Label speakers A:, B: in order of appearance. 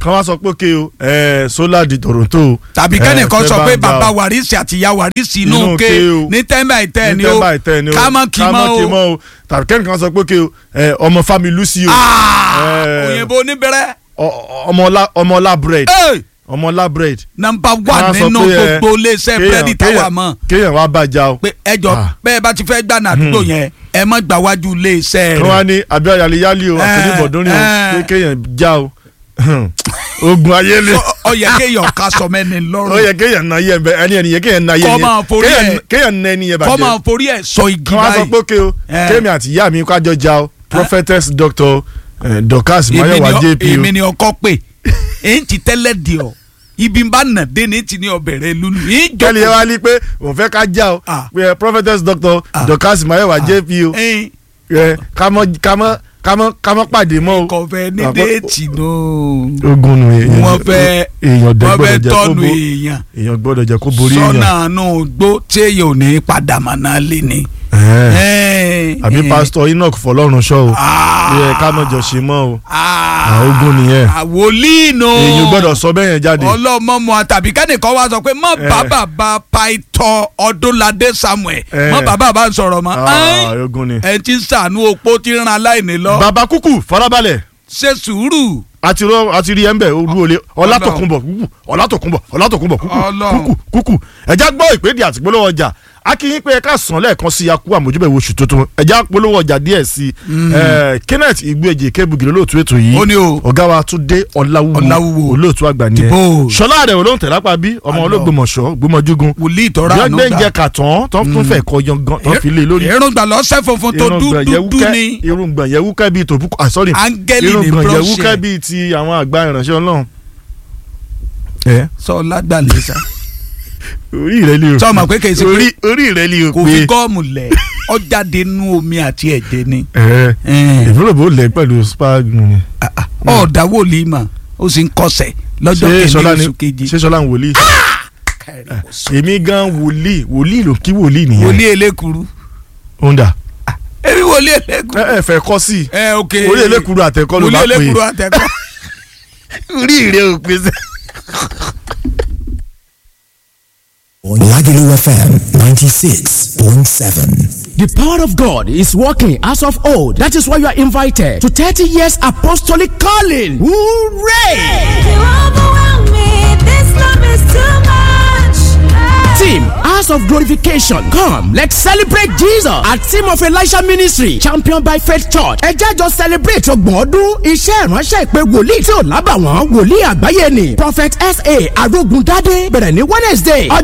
A: kan wá sọ pé kí o ẹ solar di Toronto o.
B: tàbí
A: ẹ,
B: kẹ́nìkan
A: fẹ́
B: sọ
A: bá
B: pé
A: ń gbà
B: bàbá
A: o.
B: wàrísì àti ìyá wàrísì inú
A: Inú
B: ke
A: ke o.
B: ní tẹ́ńbà ìtẹ́ ni
A: ní
B: ó
A: tẹ́ńbà ìtẹ́ ni o
B: ká mọ́ kì í
A: ká mọ́ kì í
B: mọ́ o
A: mọ́ o tàbí kẹ́nìkan sọ pé kí o ẹ, ọmọ Fami Lucy o
B: Ah,
A: Eh.
B: òyìnbó oníbẹ̀rẹ̀
A: ọ- ọmọọlá ọmọọlá bread
B: Hey!
A: ọmọọlá bread.
B: nọ́mbà
A: Wọ́n á
B: wà
A: sọ
B: nínú
A: pé, ẹ,
B: gbogbo iléeṣẹ́
A: kéèyàn-
B: búrẹ́dì táwa
A: kéèyàn-
B: mọ̀
A: kéèyàn wá bàjá o.
B: pé ẹjọ́
A: Ah.
B: bẹ́ẹ̀ bá ti fẹ́ gbà àdúgbò yẹn ẹ má gbà wájú iléeṣẹ́
A: kí wọ́n á
B: rẹ̀
A: ní abẹ́ yaliyali o àti
B: Eh,
A: oníbọ̀dúnrin o
B: eh.
A: pé kéèyàn já o ogun ayé le
B: Ọ- ọ yẹ kéèyàn ká sọ mẹ́ni
A: ó
B: lọ́rùn
A: yẹ kéèyàn na yẹ bẹ ẹni ẹni yẹ kéèyàn na yẹ
B: Kọ́
A: yẹ
B: máa forí
A: Kéèyàn-
B: ẹ̀.
A: kéèyàn na ẹni yẹ
B: kọ́ máa
A: bàjẹ́
B: forí ẹ̀ sọ igi
A: kí wọ́n á sọ
B: báyìí
A: pé ké o
B: Eh.
A: kéèmì àti ìyá mi kájọ já o prophetess doctor eh, Dorcas
B: Èmi
A: Mayowa
B: ni ọ-
A: JP o
B: èmi ni ọkọ pé èyí ti tẹ́lẹ̀ di ọ ibi ń bá nà dé ní ti ní ọbẹ̀rẹ̀ lulu yìí
A: kẹ́lí yẹn
B: jókòó
A: wá ní pé òun fẹ́ ká já o
B: Ah.
A: pé eh, prophetess doctor
B: Ah.
A: Dorcas Mayowa JP o
B: ẹyin
A: eh, ká mọ́ ká mọ́ ká mọ́ ká mọ́ pàdé mọ́ o.
B: kọfẹ ní
A: Àpò-
B: déètì náà
A: ogun nu èèyàn
B: wọ́n fẹ́
A: èèyàn dẹ̀
B: wọ́n
A: gbọ́dọ̀
B: fẹ́
A: jẹ́ kó
B: tọ́nu
A: bo
B: èèyàn
A: èèyàn gbọ́dọ̀ jẹ́ kó borí
B: sọ́nà
A: èèyàn.
B: àánú gbó tí èèyàn ò ní padà mọ́ náà lé ní.
A: Eh.
B: Eh,
A: àbí
B: eh.
A: pásítọ̀ Enoch fọlọ́run ṣọ́ o
B: Ah.
A: yẹ ká mọ̀ jọ ṣe mọ́ o
B: Ah.
A: Ah, ogun nìyẹn.
B: àwòlí nù.
A: èèyàn gbọ́dọ̀ sọ bẹ́ẹ̀ yẹn jáde.
B: ọlọ́mọ mu àtàbí kẹ́nìkan wá sọ pé mọ
A: Eh.
B: bàbá bá paitọ ọdúnladé samuel
A: Eh.
B: mọ bàbá bá ń sọ̀rọ̀ mọ́
A: Ah, ogun ni.
B: ẹ ti ń sànú opó tí ń ran aláìní lọ
A: bàbá kúkú farabalẹ̀
B: ṣe sùúrù
A: àti rọ àti rí ẹ̀ńbẹ̀ olú olè ọlátòkùnbọ̀ kúkú ọlátòkùnbọ̀ ọlátòkùnbọ̀ kúkú
B: Ọlọ́run.
A: kúkú kúkú ẹ̀já gbọ́ ìpèdè àti polówó ọjà akínyìn pé ẹ̀ka sàn lẹ́ẹ̀kan sí akú àmójúbẹ̀ wo oṣù tuntun ẹ̀já polówó ọjà díẹ̀ sí i kenneth igbóèjì kébùgì lóòtú ètò yìí
B: Ó ní o.
A: ọ̀gá wa túndé ọ̀làwúwo
B: Ọláwúwo.
A: olóòtú àgbà nìyẹn
B: Dìbò.
A: ṣọlá rẹ̀ olóhùn tẹ̀lápá bí ọmọ
B: Àlọ́.
A: olóògbòmọ̀ṣọ́ gbọmọjúgun
B: wòlíì tọ́ra àánú
A: gbẹ́ngbẹ́ ń jẹ
B: gbà
A: kàtàn tó tún fẹ́ kọ yangan tó fi lé lórí
B: irungba lọ́sẹ̀ funfun tó dúdú ni
A: irungba yẹwúkẹ́ bíi tòbúkọ ah sorry
B: áńgẹ́lì ní
A: irungba
B: brọ́ṣẹ̀
A: yẹwúkẹ́ bíi ti àwọn àgbà ìránṣẹ́ ọlọ́run. ẹ
B: sọ lágbàlẹ̀ sa
A: orí rẹ lè o
B: Sọ ma pé kì í ṣe pé-
A: orí orí rẹ lè o
B: kò fi
A: pé
B: gọ́ọ̀mù lẹ̀ ọjàde nú omi àti ẹ̀jẹ̀ ni
A: ẹ
B: Eh.
A: ìfúnlẹ̀ bó lẹ̀ pẹ̀lú spagnu ni.
B: ọ̀dà wòlíì mà ó sì ń kọsẹ̀ lọ́jọ́
A: ṣé
B: kẹ́ni
A: sọlá ni
B: oṣù kejì
A: ṣé sọlá ń wòlíì. èmi gan wòlíì wòlíì ló kí wòlíì nìyẹn.
B: wòlíì elékuru
A: onda
B: èmi wòlíì elékuru
A: ẹ ẹ fẹ́ kọ́ sí i
B: ẹ ok
A: wòlíì elékuru àtẹ̀kọ́ ló
B: wòlíì
A: bá pè
B: elékuru
A: é
B: àtẹ̀kọ́
A: orí rẹ ò pèsè.
C: Lagelu FM 96.7.
D: The power of God is working as of old. That is why you are invited to 30 years apostolic calling. Hooray!
E: You overwhelm me. This love is too much.
D: Team House of Glorification. Come, let's celebrate Jesus at Team of Elisha Ministry, championed by Faith Church. Ẹ jẹ́ jọ celebrate ọgbọ̀n ọdún iṣẹ́ ìránṣẹ́ ìpè wòlíì tí ò lábàwọ́n wòlíì àgbáyé ni. Prophet S.A. Arógundádé bẹ̀rẹ̀ ní Wednesday.